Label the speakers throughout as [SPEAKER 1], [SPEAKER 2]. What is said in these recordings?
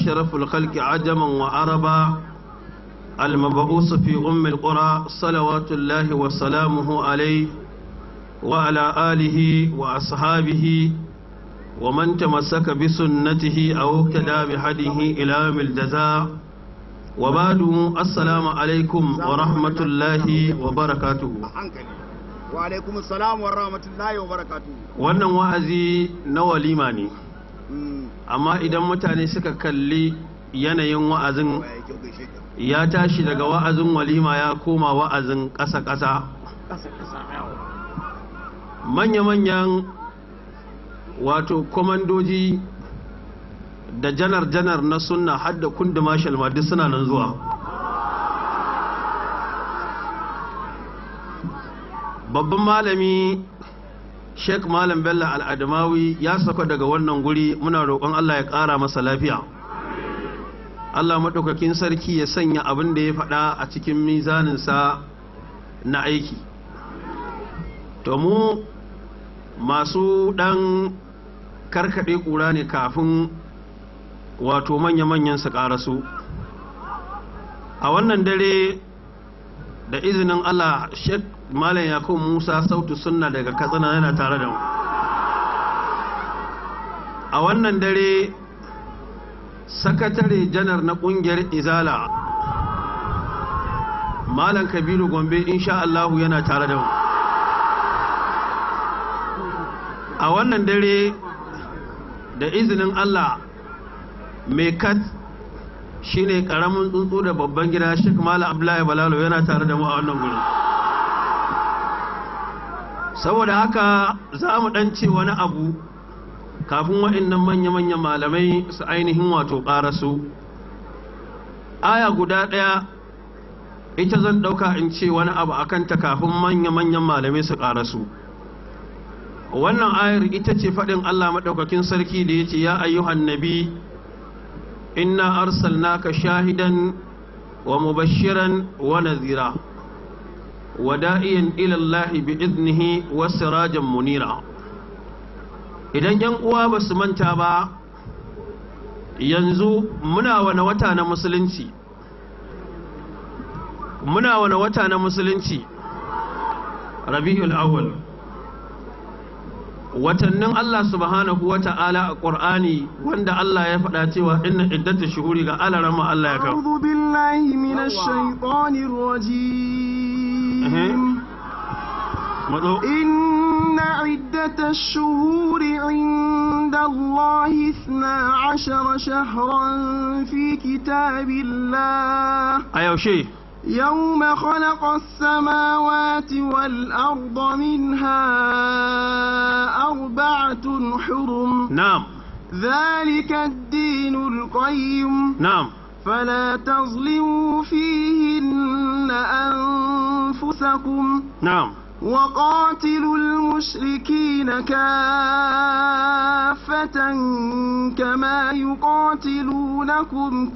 [SPEAKER 1] أشرف الخلق عجما وعربا المبعوث في أم القرى صلوات الله وسلامه عليه وعلى آله وأصحابه ومن تمسك بسنته أو اقتدى بهديه إلى يوم الجزاء وبعد السلام عليكم ورحمة الله وبركاته
[SPEAKER 2] wa alaikum assalam wa rahmatullahi wa barakatuh
[SPEAKER 1] wannan wa'azi na walima ne amma idan mutane suka kalli yanayin wa'azin ya tashi daga wa'azin walima ya koma wa'azin ƙasa-ƙasa manya-manyan wato kwamandoji da janar-janar na sunna hadda kundi marshal ma duk suna nan zuwa babban malami sheik malam bello al'adamawi ya saka daga wannan guri muna roƙon allah ya ƙara masa lafiya allah maɗaukakin sarki ya sanya abin da ya faɗa a cikin mizaninsa na aiki to mu masu ɗan karkaɗe ƙura ne kafin wato manya-manyan su ƙarasu a wannan dare da izinin allah sheik malam yakub musa sautu sunna daga katsina yana tare da mu a wannan dare sakatare janar na kungiyar izala malam kabiru gombe insha allahu yana tare da mu a wannan dare da izinin allah mai kat shine karamin tsuntsu da babban gida shek malam abdullahi balalo yana tare da mu a wannan gurin saboda haka za mu ɗan ce wani abu kafin waɗannan manya-manyan malamai su ainihin wato ƙarasu aya guda ɗaya ita zan ɗauka in ce wani abu a kanta kafin manya-manyan malamai su ƙarasu wannan ayar ita ce faɗin allah maɗaukakin sarki da ya ce ya ayyuhan nabi inna arsalnaka shahidan wa mubashiran wa nazira wada'iyan ilallahi bi iznihi wasirajan munira idan yan uwa ba su manta ba yanzu muna wani wata na musulunci muna wani wata na musulunci rabi'ul awwal watannin Allah subhanahu wa ta'ala a ƙur'ani wanda Allah ya faɗa cewa inna iddatu shuhuri ga alarama Allah ya kawo
[SPEAKER 3] أعوذ بالله من الشيطان الرجيم إن عدة الشهور عند الله اثنا عشر شهرا في كتاب الله
[SPEAKER 1] أيوة شيء
[SPEAKER 3] يوم خلق السماوات والأرض منها أربعة حرم
[SPEAKER 1] نعم
[SPEAKER 3] ذلك الدين القيم
[SPEAKER 1] نعم
[SPEAKER 3] فلا تظلموا فيهن أنفسكم
[SPEAKER 1] نعم
[SPEAKER 3] وقاتلوا المشركين كافة كما يقاتلونكم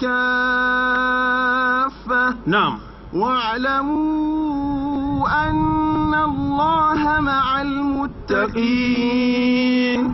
[SPEAKER 3] كافة
[SPEAKER 1] نعم
[SPEAKER 3] واعلموا أن الله مع المتقين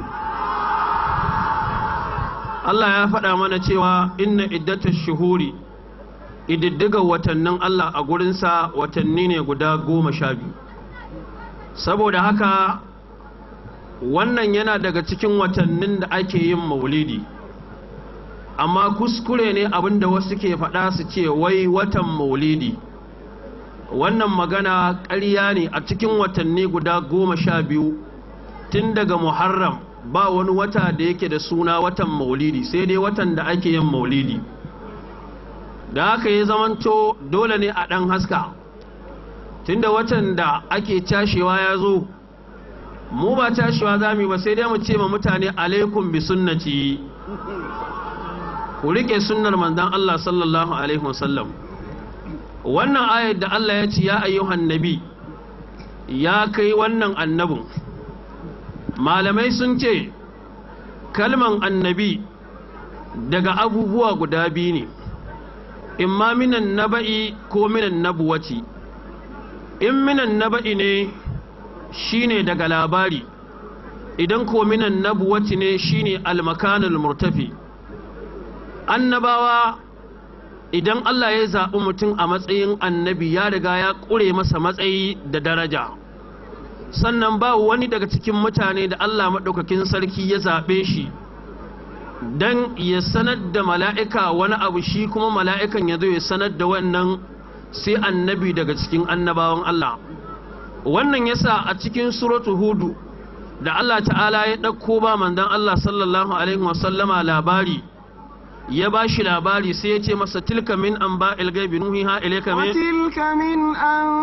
[SPEAKER 1] Allah ya faɗa mana cewa inna iddata shuhuri ididdiga watannin Allah a gurinsa watanni ne guda goma sha biyu saboda haka wannan yana daga cikin watannin da ake yin maulidi amma kuskure ne abinda wasu ke faɗa su ce wai watan maulidi wannan magana ƙarya ne a cikin watanni guda goma sha biyu tun daga muharram ba wani wata da yake da suna watan maulidi sai dai watan da ake yin maulidi da haka ya zamanto dole ne a ɗan haska tunda watan da ake cashewa ya zo mu ba cashewa za mu ba sai dai mu ce ma mutane alaikum bi sunnati ku rike sunnar manzon Allah sallallahu alaihi wasallam wannan ayar da Allah ya ce ya ayyuhan nabi ya kai wannan annabin malamai sun ce kalman annabi daga abubuwa guda biyu ne imma minan naba'i ko minan nabuwati in minan naba'i ne shine daga labari idan ko minan nabuwati ne shine almakanul murtafi annabawa idan Allah ya zaɓi mutum a matsayin annabi ya riga ya ƙure masa matsayi da daraja sannan ba wani daga cikin mutane da Allah maɗaukakin sarki ya zaɓe shi don ya sanar da mala'ika wani abu shi kuma mala'ikan ya zo ya sanar da wannan sai annabi daga cikin annabawan Allah wannan yasa a cikin suratu hudu da Allah ta'ala ya ɗauko ba mandan Allah sallallahu alaihi wasallama labari ya ba shi labari sai ya ce masa tilka min an ba ilgaibi nuhiha ilaika me
[SPEAKER 3] وتلك من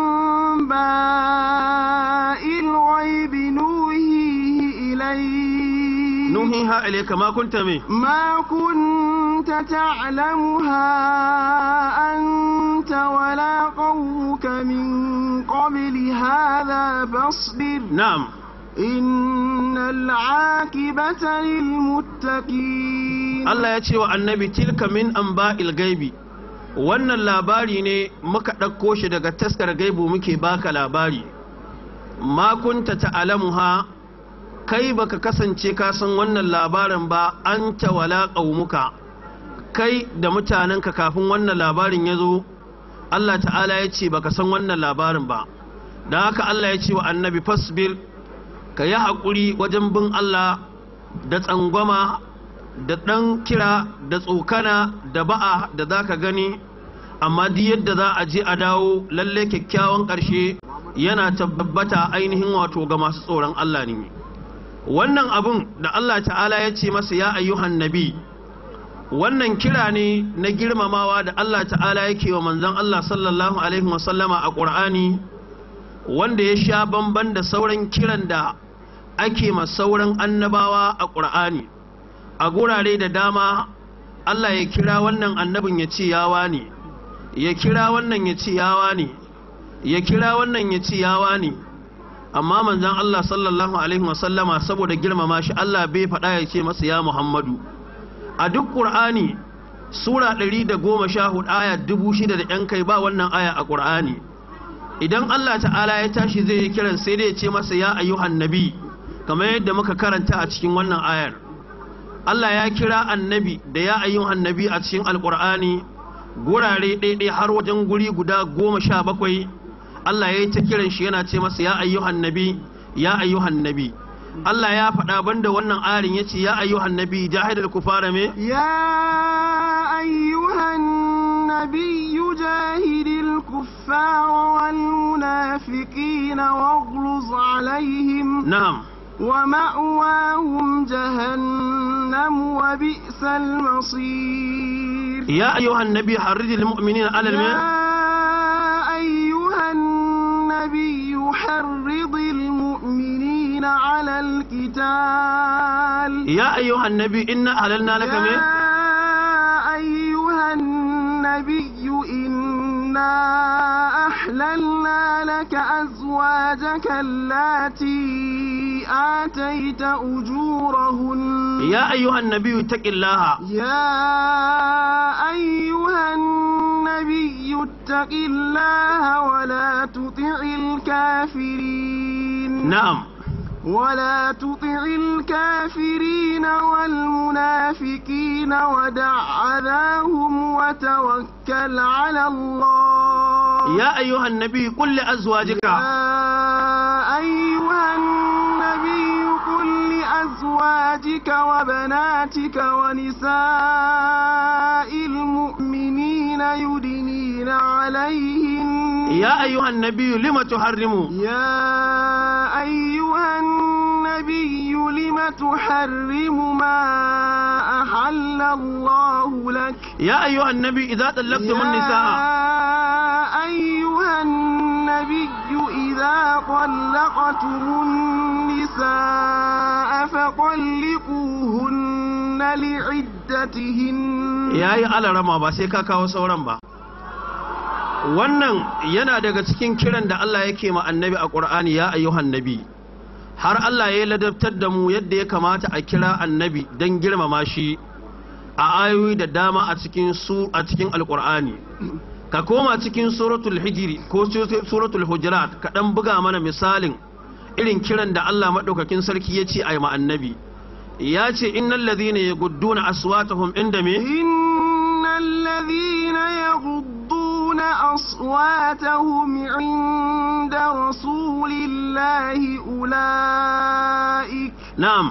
[SPEAKER 3] أنباء الغيب نوحيه إليك
[SPEAKER 1] nuhiha ilaika ma kunta me
[SPEAKER 3] ما كنت تعلمها أنت ولا قومك من قبل هذا فاصبر
[SPEAKER 1] na'am
[SPEAKER 3] إن العاقبة للمتقين
[SPEAKER 1] Allah ya ce wa annabi tilka min an ba ilgaibi wannan labari ne muka ɗauko shi daga taskar gaibu muke baka labari ma kunta ta'lamuha kai baka kasance ka san wannan labarin ba anta wala qaumuka kai da mutanenka kafin wannan labarin ya zo Allah ta'ala ya ce baka san wannan labarin ba don haka Allah ya ce wa annabi fasbir ka yi haƙuri wajen bin Allah da tsangwama da ɗan kira da tsokana da ba'a da za ka gani amma duk yadda za a je a dawo lalle kyakkyawan ƙarshe yana tabbata ainihin wato ga masu tsoron Allah ne wannan abun da Allah ta'ala ya ce masa ya ayyuhan nabi wannan kira ne na girmamawa da Allah ta'ala yake wa manzon Allah sallallahu alaihi wasallama a ƙur'ani wanda ya sha bamban da sauran kiran da ake ma sauran annabawa a ƙur'ani a gurare da dama Allah ya kira wannan annabin ya ce yawa ne ya kira wannan ya ce yawa ne ya kira wannan ya ce yawa ne amma manzon Allah sallallahu alaihi wasallama saboda girmama shi Allah bai faɗa ya ce masa ya Muhammadu a duk Qur'ani sura 114 aya 6000 da yan kai ba wannan aya a Qur'ani idan Allah ta'ala ya tashi zai yi kiran sai dai ya ce masa ya ayyuhan nabi kamar yadda muka karanta a cikin wannan ayar Allah ya kira annabi da ya ayyuhan nabi a cikin alkur'ani gurare ɗaiɗai har wajen guri guda goma sha bakwai Allah ya yi ta kiran shi yana ce masa ya ayyuhan nabi ya ayyuhan nabi Allah ya faɗa banda wannan arin ya ce ya ayyuhan nabi jahidal kufara me
[SPEAKER 3] يا أيها النبي جاهد الكفار والمنافقين واغلظ عليهم
[SPEAKER 1] na'am
[SPEAKER 3] ومأواهم جهنم وبئس المصير
[SPEAKER 1] ya ayyuhan nabi harridil mu'minina alal me
[SPEAKER 3] يا أيها النبي حرض المؤمنين على القتال
[SPEAKER 1] ya ayyuhan nabi inna halalna laka me
[SPEAKER 3] يا أيها النبي إنا أحللنا لك أزواجك اللاتي آتيت أجورهن
[SPEAKER 1] ya ayyuhan nabi taqillaha
[SPEAKER 3] يا أيها النبي اتق الله ولا تطع الكافرين
[SPEAKER 1] na'am
[SPEAKER 3] ولا تطع الكافرين والمنافقين ودع أذاهم وتوكل على الله
[SPEAKER 1] ya ayyuhan nabi qul li azwajika
[SPEAKER 3] يا أيها النبي قل لأزواجك وبناتك ونساء المؤمنين يدنين عليهن
[SPEAKER 1] ya ayyuhan nabi lima tuharrimu
[SPEAKER 3] يا أيها النبي لم تحرم ما أحل الله لك
[SPEAKER 1] يا أيها النبي إذا طلقتم النساء
[SPEAKER 3] يا أيها النبي إذا طلقتم النساء فطلقوهن لعدتهن
[SPEAKER 1] ya yi alarama ba sai ka kawo sauran ba wannan yana daga cikin kiran da Allah yake ma annabi a ƙur'ani ya ayyuhan nabi har Allah ya ladabtar da mu yadda ya kamata a kira annabi don girmama shi a ayoyi da dama a cikin su a cikin alƙur'ani ka koma cikin suratul hijiri ko suratul hujurat ka dan buga mana misalin irin kiran da Allah madaukakin sarki ya ce a yi ma annabi ya ce innal ladhina yagudduna aswatahum inda me
[SPEAKER 3] إن أصواتهم عند رسول الله أولئك
[SPEAKER 1] na'am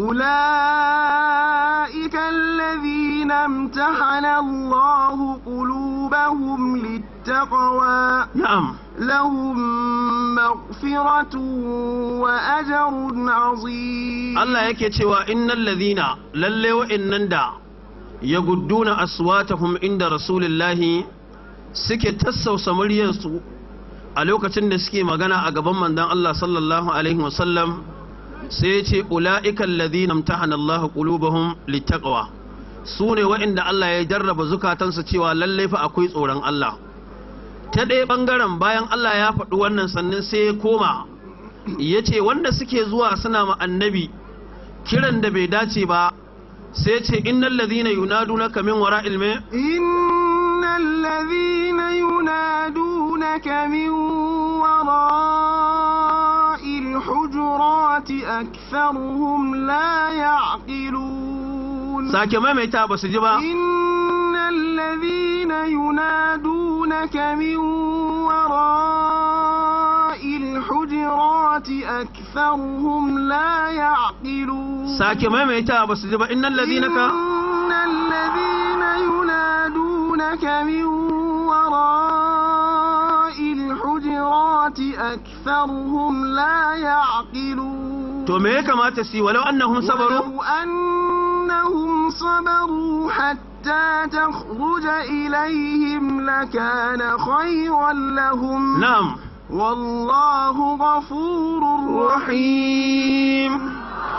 [SPEAKER 3] أولئك الذين امتحن الله قلوبهم للتقوى
[SPEAKER 1] na'am
[SPEAKER 3] لهم مغفرة وأجر عظيم
[SPEAKER 1] Allah yake cewa innal ladhina lalle wa'annan da yagudduna aswatahum inda rasulillahi suke tassausa muryarsu a lokacin da suke magana a gaban manzon Allah sallallahu alaihi wasallam sai ya ce ula'ikal ladhina imtahana Allah qulubahum littaqwa su ne wa'inda Allah ya jarraba zukatansu cewa lalle fa akwai tsoron Allah ta ɗaya ɓangaren bayan Allah ya faɗi wannan sannan sai ya koma ya ce wanda suke zuwa suna ma annabi kiran da bai dace ba sai ce innal ladhina yunadunaka min wara'il me
[SPEAKER 3] إن الذين ينادونك من وراء الحجرات أكثرهم لا يعقلون
[SPEAKER 1] sake maimaita ba su ji ba
[SPEAKER 3] إن الذين ينادونك من وراء الحجرات أكثرهم لا يعقلون
[SPEAKER 1] sake maimaita ba su ji ba innal ladhina ka
[SPEAKER 3] إن الذين ينادونك من وراء الحجرات أكثرهم لا يعقلون
[SPEAKER 1] to me ya kamata su yi walau annahum sabaru
[SPEAKER 3] ولو أنهم صبروا حتى تخرج إليهم لكان خيرا لهم
[SPEAKER 1] na'am
[SPEAKER 3] والله غفور رحيم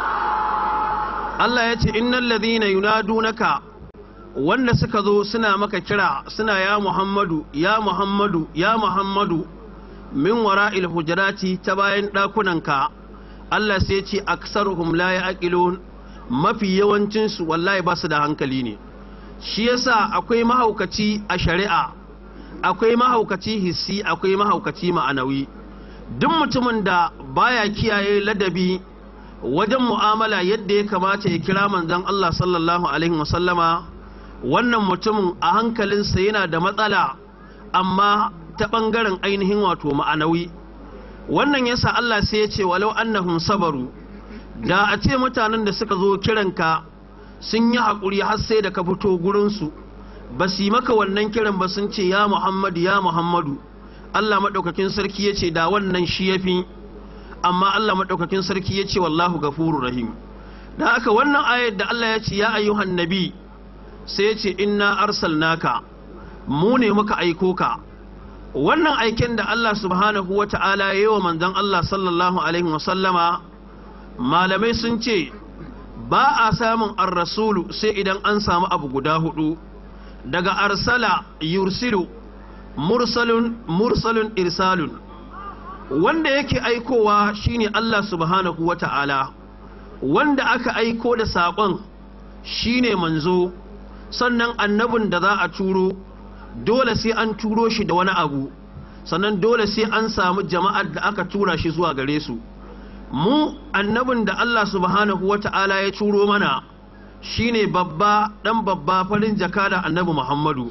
[SPEAKER 1] Allah ya ce innal ladhina yunadunaka wanda suka zo suna maka kira suna ya Muhammadu ya Muhammadu ya Muhammadu min wara'il hujurati ta bayan ɗakunanka Allah sai ce aksaruhum la ya'qilun mafi yawancin su wallahi ba su da hankali ne shi yasa akwai mahaukaci a shari'a akwai mahaukaci hissi akwai mahaukaci ma'anawi duk mutumin da baya kiyaye ladabi wajen mu'amala yadda ya kamata ya kira manzon Allah sallallahu alaihi wasallama wannan mutumin a hankalinsa yana da matsala amma ta ɓangaren ainihin wato ma'anawi wannan yasa Allah sai ya ce walau annahum sabaru da a ce mutanen da suka zo kiranka sun yi haƙuri har sai da ka fito gurinsu ba su yi maka wannan kiran ba sun ce ya Muhammadu ya Muhammadu Allah maɗaukakin sarki ya ce da wannan shi ya fi amma Allah maɗaukakin sarki ya ce wallahu gafuru rahim da haka wannan ayar da Allah ya ce ya ayyuhan nabi sai ya ce inna arsalnaka mu ne muka aiko ka wannan aiken da Allah subhanahu wa ta'ala ya yi wa manzon Allah sallallahu alaihi wasallama malamai sun ce ba a samun ar-rasulu sai idan an samu abu guda hudu daga arsala yursilu mursalun mursalun irsalun wanda yake aikowa shine Allah subhanahu wa ta'ala wanda aka aiko da saƙon shine manzo sannan annabin da za a turo dole sai an turo shi da wani abu sannan dole sai an samu jama'ar da aka tura shi zuwa gare su mu annabin da Allah subhanahu wa ta'ala ya turo mana shine babba dan babba farin jaka da annabi Muhammadu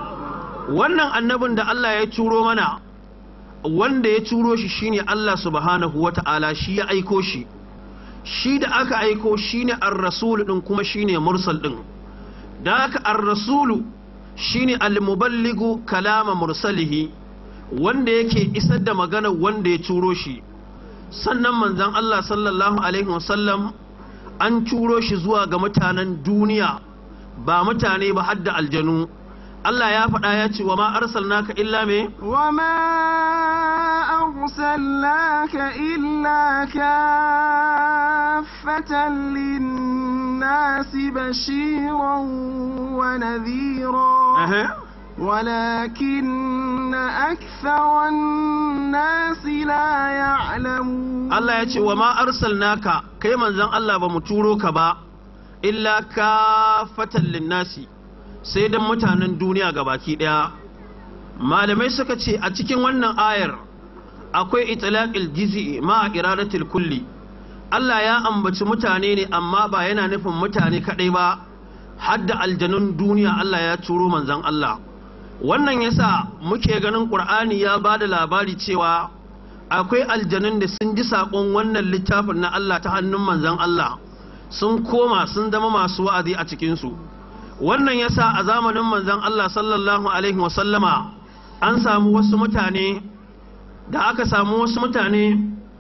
[SPEAKER 1] wannan annabin da Allah ya turo mana wanda ya turo shi shine Allah subhanahu wa ta'ala shi ya aiko shi shi da aka aiko shine ar-rasul din kuma shine mursal din da aka ar-rasulu shine al-muballigu kalama mursalihi wanda yake isar da magana wanda ya turo shi sannan manzon Allah sallallahu alaihi wasallam an turo shi zuwa ga mutanen duniya ba mutane ba hadda aljanu Allah ya faɗa ya ce wa ma arsalnaka illa me
[SPEAKER 3] وما أرسلناك إلا كافة للناس بشيرا ونذيرا
[SPEAKER 1] Aha.
[SPEAKER 3] ولكن أكثر الناس لا يعلمون
[SPEAKER 1] Allah ya ce wa ma arsalnaka kai manzon Allah ba mu turo ka ba illa kafatan linnasi sai dan mutanen duniya gabaki daya malamai suka ce a cikin wannan ayar akwai itlaqil jiz'i ma iradatil kulli Allah ya ambaci mutane ne amma ba yana nufin mutane kadai ba hadda aljanun duniya Allah ya turo manzon Allah wannan yasa muke ganin ƙur'ani ya ba da labari cewa akwai aljanun da sun ji saƙon wannan littafin na Allah ta hannun manzon Allah sun koma sun zama masu wa'azi a cikinsu wannan yasa a zamanin manzon Allah sallallahu alaihi wasallama an samu wasu mutane da aka samu wasu mutane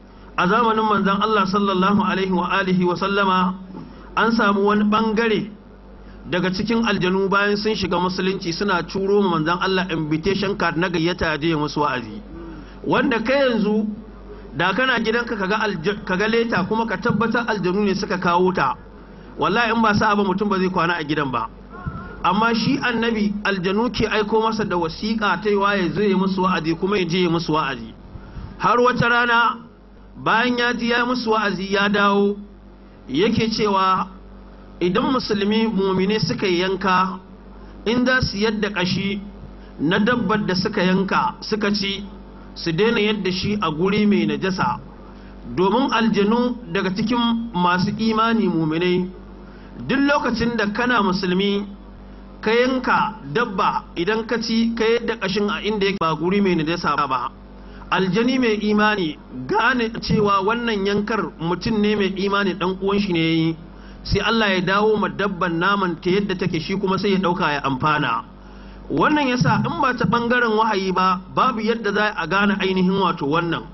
[SPEAKER 1] a zamanin manzon Allah sallallahu alaihi wa alihi wasallama an samu wani bangare daga cikin aljanu bayan sun shiga musulunci suna turo manzon Allah invitation card na gayyata je musu wa'azi wanda kai yanzu da kana gidanka kaga kaga leta kuma ka tabbatar aljanu ne suka kawo ta wallahi in ba sa ba mutum ba zai kwana a gidan ba amma shi annabi aljanu ke aiko masa da wasiƙa ta yi waye zai musu wa'azi kuma ya je musu wa'azi har wata rana bayan ya ji ya musu wa'azi ya dawo yake cewa idan musulmi mumine suka yanka in za su yadda kashi na dabbar da suka yanka suka ci su daina yadda shi a guri mai najasa domin aljanu daga cikin masu imani muminai duk lokacin da kana musulmi ka yanka dabba idan ka ci ka yadda kashin a inda yake ba guri mai najasa ba aljani mai imani gane cewa wannan yankar mutum ne mai imani dan uwan shi ne yi sai Allah ya dawo ma dabban naman ta yadda take shi kuma sai ya dauka ya amfana wannan yasa in ba ta bangaren wahayi ba babu yadda za a gane ainihin wato wannan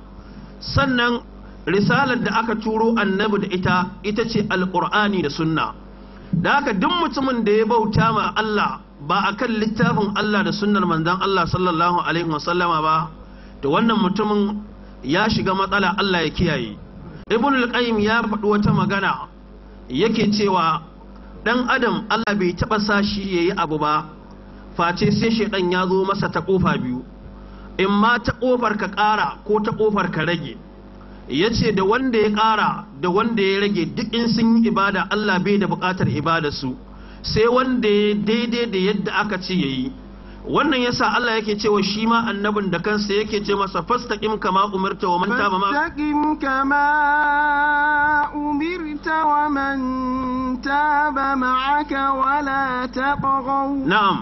[SPEAKER 1] sannan risalar da aka turo annabi da ita ita ce alqur'ani da sunna da haka duk mutumin da ya bauta ma Allah ba akan littafin Allah da sunnar manzon Allah sallallahu alaihi wasallama ba to wannan mutumin ya shiga matsala Allah ya kiyaye ibn al-qayyim ya faɗi wata magana yake cewa dan adam Allah bai taɓa sa shi yayi abu ba face sai shedan ya zo masa ta kofa biyu in ma ta kofar ka ƙara ko ta kofar ka rage yace da wanda ya ƙara da wanda ya rage duk in sun yi ibada Allah bai da buƙatar ibadar su sai wanda ya daidai da yadda aka ce yayi wannan yasa Allah yake cewa shi ma annabin da kansa yake ce masa fastaqim kama umirta wa man taba ma
[SPEAKER 3] fastaqim kama umirta wa man taba ma'aka wa la taqaw
[SPEAKER 1] na'am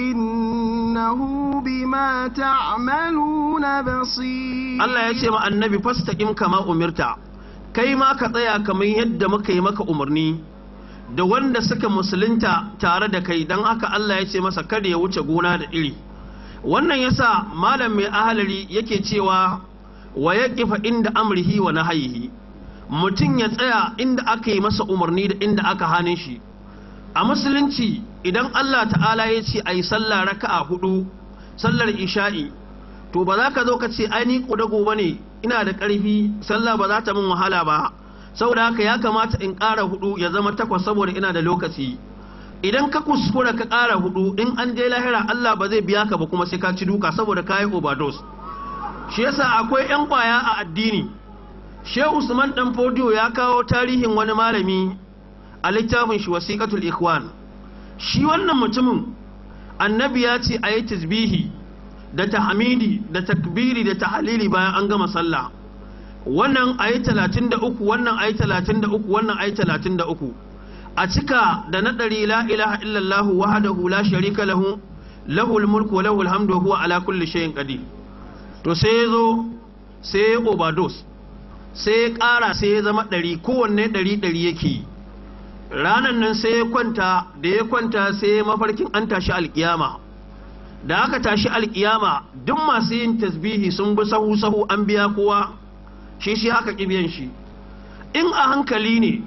[SPEAKER 3] innahu bima ta'maluna basir
[SPEAKER 1] Allah ya ce ma annabi fastaqim kama umirta kai ma ka tsaya kamar yadda muka yi maka umarni da wanda suka musulunta tare da kai don haka Allah ya ce masa kada ya wuce gona da iri wannan yasa malam mai ahalari yake cewa wa ya kifa inda amrihi wa nahayihi mutum ya tsaya inda aka yi masa umarni da inda aka hane shi a musulunci idan Allah ta'ala ya ce a yi sallah raka'a hudu sallar isha'i to ba za ka zo ka ce ai ni kudago bane ina da ƙarfi sallah ba za ta min wahala ba saboda haka ya kamata in ƙara hudu ya zama takwas saboda ina da lokaci idan ka kuskura ka ƙara hudu in an je lahira Allah ba zai biya ka ba kuma sai ka ci duka saboda ka yi overdose shi yasa akwai yan kwaya a addini Shehu Usman dan Fodiyo ya kawo tarihin wani malami a littafin shi wasiqatul ikhwan shi wannan mutumin annabi ya ce ayi tasbihi da tahmidi da takbiri da tahlili bayan an gama sallah wannan ayi talatin da uku wannan ayi talatin da uku wannan ayi talatin da uku a cika da na ɗari la ilaha illallahu wahdahu la sharika lahu lahul mulku wa lahul hamdu wa huwa ala kulli shay'in qadir to sai ya zo sai ya overdose sai ya ƙara sai ya zama ɗari kowanne ɗari ɗari yake yi ranan nan sai ya kwanta da ya kwanta sai ya mafarkin an tashi alkiyama da aka tashi alkiyama duk masu yin tasbihi sun bi sahu sahu an biya kowa shi shi haka kibiyan shi in a hankali ne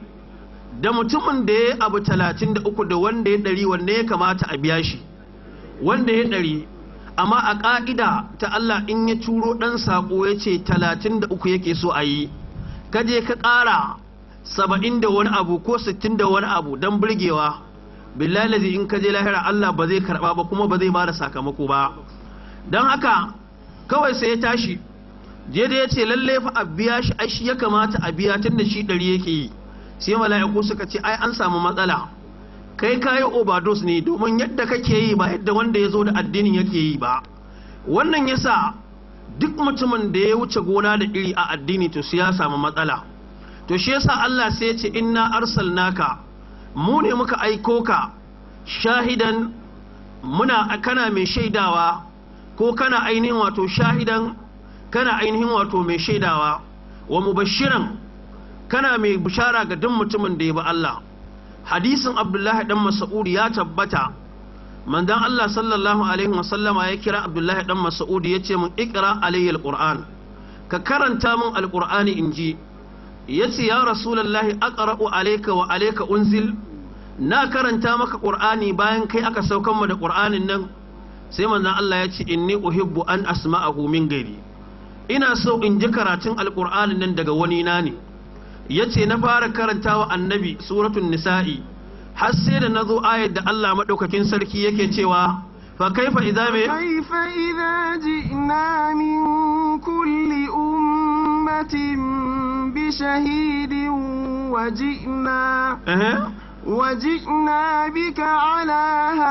[SPEAKER 1] da mutumin da ya abu talatin da uku da wanda ya ɗari wanda ya kamata a biya shi wanda ya ɗari amma a ƙa'ida ta Allah in ya turo ɗan saƙo ya ce talatin da uku yake so a yi kaje ka ƙara saba'in da wani abu ko sittin da wani abu don burgewa billahi in ka je lahira Allah ba zai karɓa ba kuma ba zai ba da sakamako ba don haka kawai sai ya tashi je da ya ce lalle fa a biya shi ai shi ya kamata a biya tun da shi ɗari yake yi sai mala'iku suka ce ai an samu matsala kai kayi overdose ne domin yadda kake yi ba yadda wanda ya zo da addinin yake yi ba wannan yasa duk mutumin da ya wuce gona da iri a addini to sai ya samu matsala to shi yasa Allah sai ya ce inna arsalnaka mu ne muka aiko ka shahidan muna kana mai shaidawa ko kana ainihin wato shahidan kana ainihin wato mai shaidawa wa mubashiran kana mai bishara ga duk mutumin da ya bi Allah hadisin abdullahi dan mas'ud ya tabbata manzon Allah sallallahu alaihi wasallama ya kira abdullahi dan mas'ud ya ce mun ikra alayya alquran ka karanta min alqur'ani inji yace ya rasulullahi aqra'u alayka wa alayka unzil na karanta maka qur'ani bayan kai aka saukan mu da qur'anin nan sai manzon Allah ya ce inni uhibbu an asma'ahu min gairi ina so in ji karatun alqur'anin nan daga wani na ne yace na fara karantawa annabi suratul nisa'i har sai da nazo ayar da Allah madaukakin sarki yake cewa fa kaifa idza me
[SPEAKER 3] كيف إذا جئنا من كل أمة بشهيد وجئنا
[SPEAKER 1] eh
[SPEAKER 3] وجئنا بك على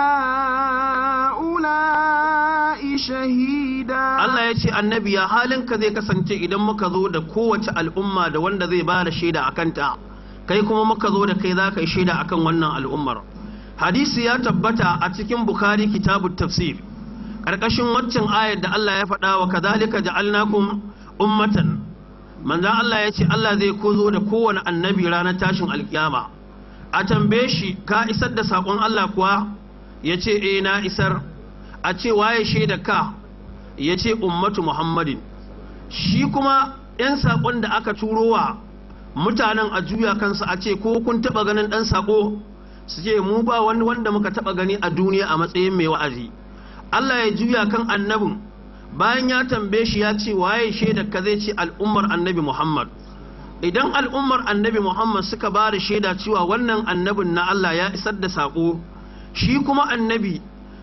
[SPEAKER 3] هؤلاء شهيدا
[SPEAKER 1] Allah ya ce annabi ya halinka zai kasance idan muka zo da kowace al'umma da wanda zai ba da shaida a kanta kai kuma muka zo da kai za ka yi shaida a kan wannan al'ummar hadisi ya tabbata a cikin bukari kitabun tafsir ƙarƙashin waccan ayar da Allah ya faɗa wa kadhalika ja'alnakum ummatan manzan Allah ya ce Allah zai kozo da kowane annabi ranar tashin alkiyama a tambaye shi ka isar da saƙon Allah kuwa ya ce eh na isar a ce waye shaida ka ya ce ummatu muhammadin shi kuma 'yan saƙon da aka turo wa mutanen a juya kansu a ce ko kun taɓa ganin ɗan saƙo su ce mu ba wani wanda muka taɓa gani a duniya a matsayin mai wa'azi Allah ya juya kan annabin bayan ya tambaye shi ya ce waye shaida ka zai ce al'ummar annabi muhammad idan al'ummar annabi muhammad suka ba da shaida cewa wannan annabin na Allah ya isar da saƙo shi kuma annabi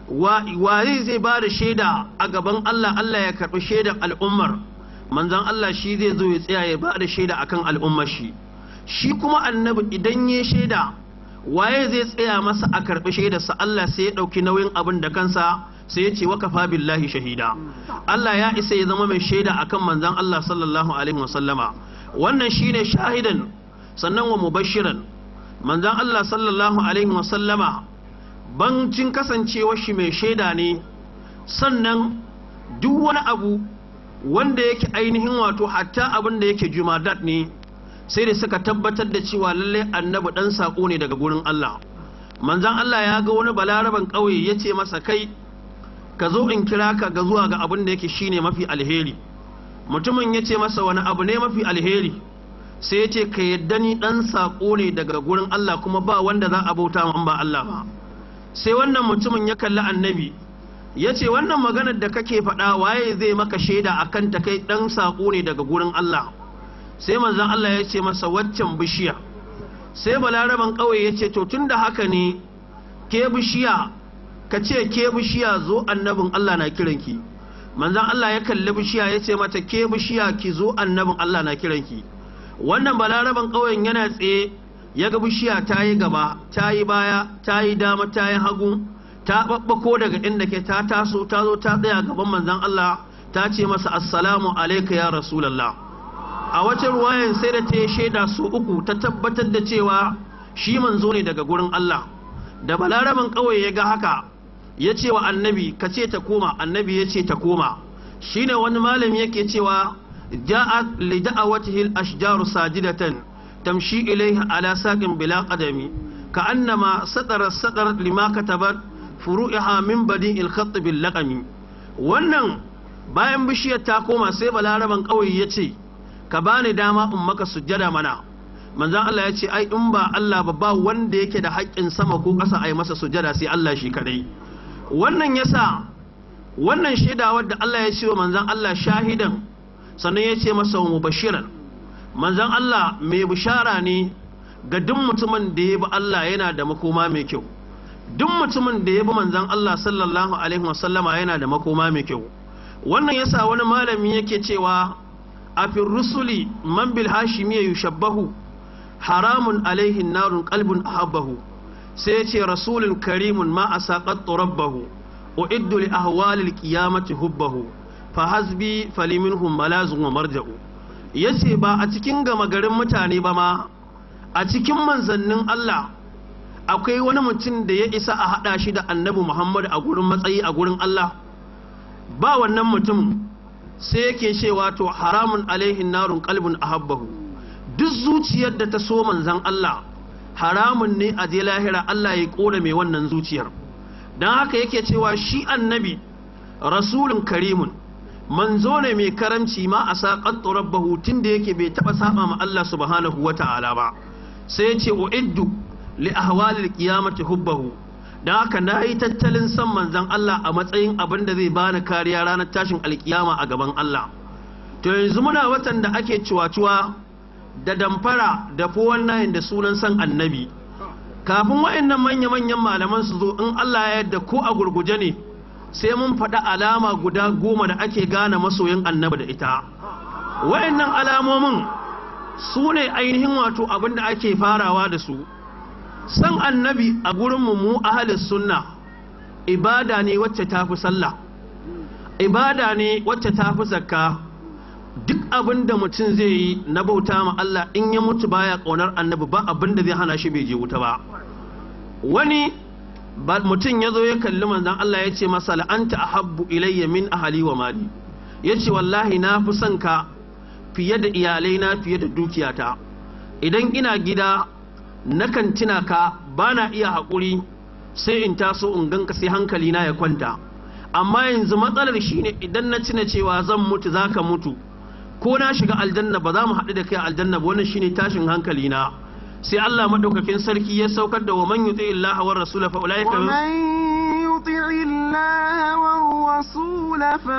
[SPEAKER 1] waye zai ba da shaida a gaban Allah Allah ya karɓi shaidar al'ummar manzan Allah shi zai zo ya tsaya ya ba da shaida akan al'ummar shi shi kuma annabi idan ya shaida waye zai tsaya masa a karɓi shaidarsa Allah sai ya ɗauki nauyin abin da kansa sai ya ce wa kafa billahi shahida Allah ya isa ya zama mai shaida akan manzan Allah sallallahu alaihi wasallama wannan shine shahidan sannan wa mubashiran manzan Allah sallallahu alaihi wasallama bancin kasancewar shi mai shaida ne sannan duk wani abu wanda yake ainihin wato hatta abin da yake jumadat ne sai da suka tabbatar da cewa lallai annabi dan sako ne daga gurin Allah manzan Allah ya ga wani balaraban ƙauye ya ce masa kai ka zo in kira ka ga zuwa ga abin da yake shine mafi alheri mutumin ya ce masa wani abu ne mafi alheri sai ya ce ka yadda ni dan sako ne daga gurin Allah kuma ba wanda za a bauta ba Allah ba sai wannan mutumin ya kalli annabi ya ce wannan maganar da kake faɗa waye zai maka shaida a kan ta kai ɗan saƙo ne daga gurin Allah sai manzan Allah ya ce masa waccan bishiya sai balaraban ƙauye ya ce to tun da haka ne ke bishiya ka ce ke bishiya zo annabin Allah na kiranki manzan Allah ya kalli bishiya ya ce mata ke bishiya ki zo annabin Allah na kiranki wannan balaraban ƙauyen yana tsaye ya ga bishiya ta yi gaba ta yi baya ta yi dama ta yi hagu ta ɓaɓɓako daga inda ke ta taso ta zo ta tsaya gaban manzan Allah ta ce masa assalamu alaika ya rasulallah a wacce ruwayan sai da ta yi shaida su uku ta tabbatar da cewa shi manzo ne daga gurin Allah da balaraban ƙauye ya ga haka ya ce wa annabi ka ce ta koma annabi ya ce ta koma shine wani malami yake cewa ja'at li da'awatihi al-ashjaru sajidatan tamshi ilaiha ala saqin bila qadami ka'annama sadara sadar lima katabat furu'iha min badi'il khatt bil laqami wannan bayan bishiyar ta koma sai balaraban kauye yace ka bani dama in maka sujjada mana manzon Allah ya ce ai in ba Allah ba ba wanda yake da haƙƙin sama ko ƙasa ai masa sujjada sai Allah shi kadai wannan yasa wannan shaida wadda Allah ya ce wa manzon Allah shahidan sannan ya ce masa mubashiran manzan Allah mai bishara ne ga duk mutumin da ya bi Allah yana da makoma mai kyau duk mutumin da ya bi manzan Allah sallallahu alaihi wasallama yana da makoma mai kyau wannan yasa wani malami yake cewa a fi rusuli man bil hashimi yushabbahu haramun alaihi narun qalbun ahabbahu sai yace rasulun karimun ma asaqat rabbahu uiddu li ahwalil qiyamati hubbahu fa hasbi faliminhum malazun wa marja'u ya ce ba a cikin gama garin mutane ba ma a cikin manzannin Allah akwai wani mutum da ya isa a haɗa shi da annabi muhammadu a gurin matsayi a gurin allah ba wannan mutum sai yake cewa to haramun alaihin narun kalbin ahabbahu duk zuciyar da ta so manzan allah haramun ne a je lahira allah ya kora mai wannan zuciyar don haka yake cewa shi annabi rasulun karimun manzo ne mai karamci ma a saƙan rabbahu tun da yake bai taɓa saba ma Allah subhanahu wa ta'ala ba sai ya ce uiddu li ahwalil qiyamati hubbahu dan haka na yi tattalin san manzon Allah a matsayin abin da zai bani kariya ranar tashin alkiyama a gaban Allah to yanzu muna watan da ake ciwaciwa da damfara da fowan da sunan san annabi kafin waɗannan manya-manyan malaman su zo in Allah ya yarda ko a gurguje ne sai mun faɗa alama guda goma da ake gane masoyin annabi da ita wayannan alamomin su ne ainihin wato abin da ake farawa da su san annabi a gurinmu mu ahalis sunna ibada ne wacce ta fi sallah ibada ne wacce ta fi zakka duk abin da mutum zai yi na bauta ma Allah in ya mutu baya ƙaunar annabi ba abin da zai hana shi bai je wuta ba wani mutum ya zo ya kalli manzan Allah ya ce masa la'anta ahabbu ilayya min ahali wa mali ya ce wallahi na fi son ka fiye da iyalai na fiye da dukiyata idan ina gida nakan tuna ka ba na iya haƙuri sai in taso in ganka sai hankali na ya kwanta amma yanzu matsalar shine idan na tuna cewa zan mutu za ka mutu ko na shiga aljanna ba za mu haɗu da kai aljanna ba wannan shine tashin hankali na sai Allah madaukakin sarki ya saukar da wa man yuti illaha war rasul fa ulaika
[SPEAKER 3] wa man yuti illaha war rasul fa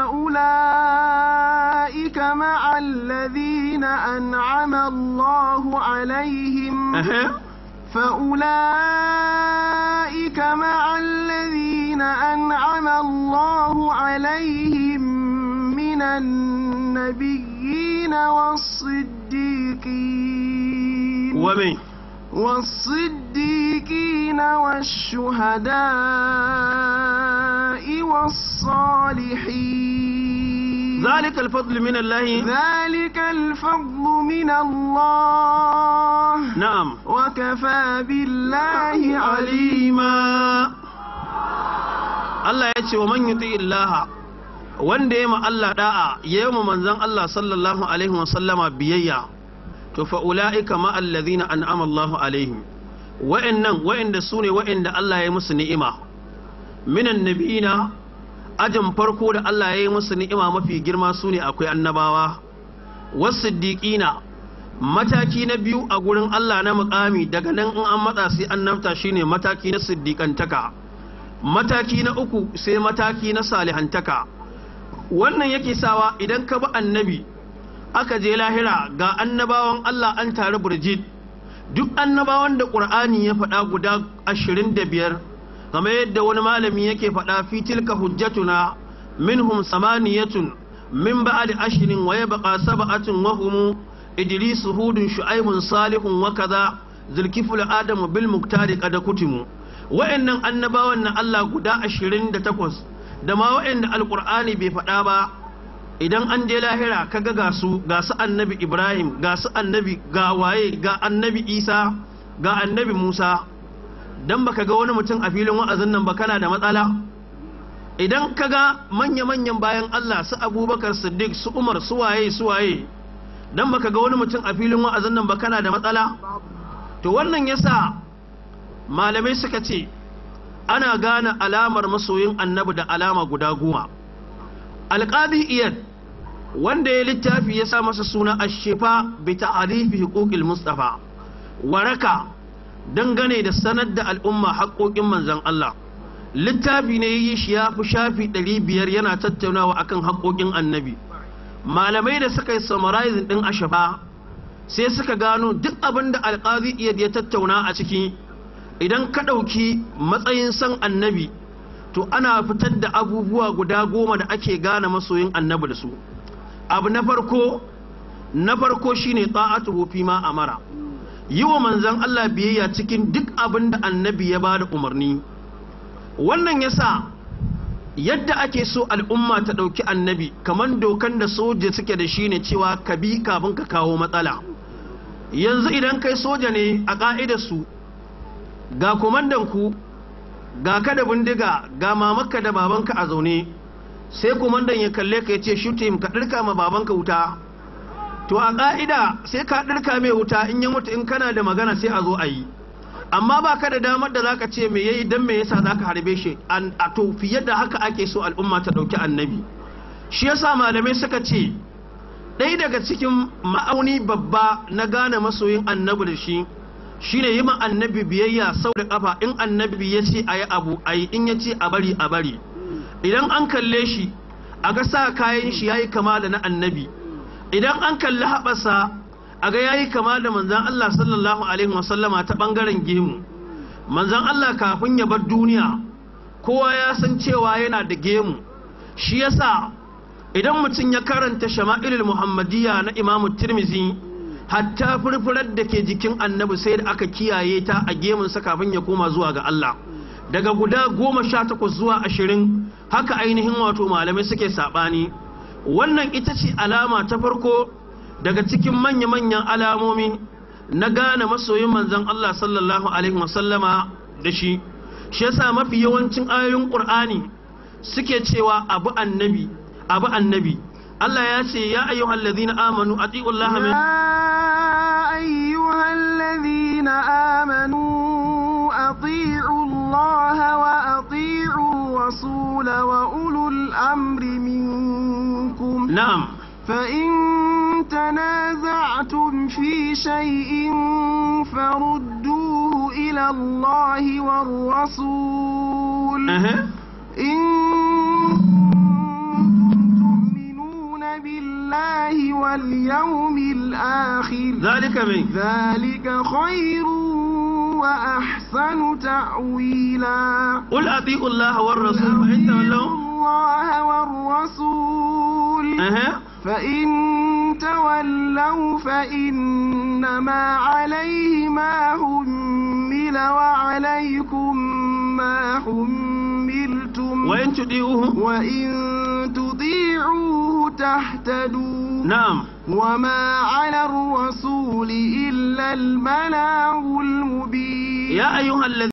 [SPEAKER 3] ulaika ma'a alladhina an'ama Allahu alaihim فأولئك مع الذين أنعم الله عليهم من النبيين والصديقين
[SPEAKER 1] ومن
[SPEAKER 3] والصديقين والشهداء والصالحين
[SPEAKER 1] ذلك الفضل من الله
[SPEAKER 3] ذلك الفضل من الله
[SPEAKER 1] نعم
[SPEAKER 3] وكفى بالله
[SPEAKER 1] عليما Allah ya ce wa man yuti illaha wanda ya ma Allah da'a ya yi manzon Allah sallallahu alaihi wa sallama biyayya to fa ulaika ma alladhina an'ama Allahu alaihim wa'annan wa'anda sune wa'anda Allah ya musu ni'ima minan nabiyina ajin farko da Allah ya yi musu ni'ima mafi girma sune akwai annabawa wasiddiqina mataki na biyu a gurin Allah na mukami daga nan in an matsa sai annabta shine mataki na siddiqantaka mataki na uku sai mataki na salihantaka wannan yake sawa idan ka bi annabi aka je lahira ga annabawan Allah an tare burjid duk annabawan da ƙur'ani ya faɗa guda ashirin da biyar kamar yadda wani malami yake faɗa fi tilka hujjatuna minhum samaniyatun min ba'di ashirin wa yabqa sab'atun wa hum idris hudun shu'aibun salihun wa kaza zulkiful adamu bil muktari qad kutimu wa'annan annabawan na Allah guda ashirin da takwas da ma wa'anda alƙur'ani bai faɗa ba idan an je lahira kaga ga su ga su annabi ibrahim ga su annabi ga waye ga annabi isa ga annabi musa dan baka ga wani mutum a filin wa'azin nan ba kana da matsala idan kaga manya-manyan bayan allah su abubakar siddiq su umar su waye su waye dan baka ga wani mutum a filin wa'azin nan ba kana da matsala to wannan yasa malamai suka ce ana gane alamar masoyin annabi da alama guda goma alƙadi iyad wanda ya littafi ya sa masa suna ashefa bi ta'arifi huquqil mustafa waraka dangane da sanar da al'umma haƙoƙin manzon Allah littafi ne yi shi ya fi shafi 500 yana tattaunawa akan haƙoƙin annabi malamai da suka yi summarizing din ashafa sai suka gano duk abin da alƙadi iyad ya tattauna a ciki idan ka ɗauki matsayin san annabi to ana fitar da abubuwa guda goma da ake gane masoyin annabi da su abu na farko na farko shine ta'atuhu fi ma amara yi wa manzon Allah biyayya cikin duk abin da annabi ya bada umarni wannan yasa yadda ake so al'umma ta ɗauki annabi kamar dokan da soja suke da shi ne cewa ka bi kafin ka kawo matsala yanzu idan kai soja ne a ƙa'idar su ga kumandan ku ga ka da bindiga ga mamakka da babanka a zaune sai kumandan ya kalle ka ya ce shutim ka ɗirka ma babanka wuta to a ƙa'ida sai ka ɗirka mai wuta in ya mutu in kana da magana sai a zo a yi amma ba ka da damar da zaka ce me yayi dan me yasa zaka harbe shi a to fiye da haka ake so al'umma ta ɗauki annabi shi yasa malamai suka ce ɗaya daga cikin ma'auni babba na gane masoyin annabi da shi shine yi ma annabi biyayya sau da kafa in annabi ya ce a yi abu a yi in ya ce a bari a bari idan an kalle shi a ga sa kayan shi ya yi kama da na annabi idan an kalli haɓasa a ga ya yi kama da manzan Allah sallallahu alaihi wasallama ta ɓangaren gemu manzan Allah kafin ya bar duniya kowa ya san cewa yana da gemu shi yasa idan mutum ya karanta shama'ilul muhammadiyya na imamu tirmizi hatta furfurar da ke jikin annabi sai da aka kiyaye ta a gemunsa kafin ya koma zuwa ga Allah daga guda goma sha takwas zuwa ashirin haka ainihin wato malamai suke saɓani wannan ita ce alama ta farko daga cikin manya-manyan alamomi na gane masoyin manzon Allah sallallahu alaihi wasallama da shi shi yasa mafi yawancin ayoyin Qur'ani suke cewa abu annabi abu annabi Allah ya ce ya ayyuhal ladina amanu atiullaha min
[SPEAKER 3] يا أيها الذين آمنوا أطيعوا الله وأطيعوا الرسول وأولو الأمر منكم
[SPEAKER 1] na'am
[SPEAKER 3] فإن تنازعتم في شيء فردوه إلى الله والرسول
[SPEAKER 1] ehe
[SPEAKER 3] إن كنتم تؤمنون بالله واليوم الآخر
[SPEAKER 1] zalika min
[SPEAKER 3] ذلك خير وأحسن تأويلا
[SPEAKER 1] qul atiullaha war rasul fa in tawallaw
[SPEAKER 3] الله والرسول
[SPEAKER 1] ehe
[SPEAKER 3] فإن تولوا فإنما عليه ما حمل وعليكم ما حملتم
[SPEAKER 1] wa in tudiuhu
[SPEAKER 3] وإن تطيعوه تهتدوا
[SPEAKER 1] na'am
[SPEAKER 3] وما على الرسول إلا البلاغ المبين
[SPEAKER 1] ya ayyuhal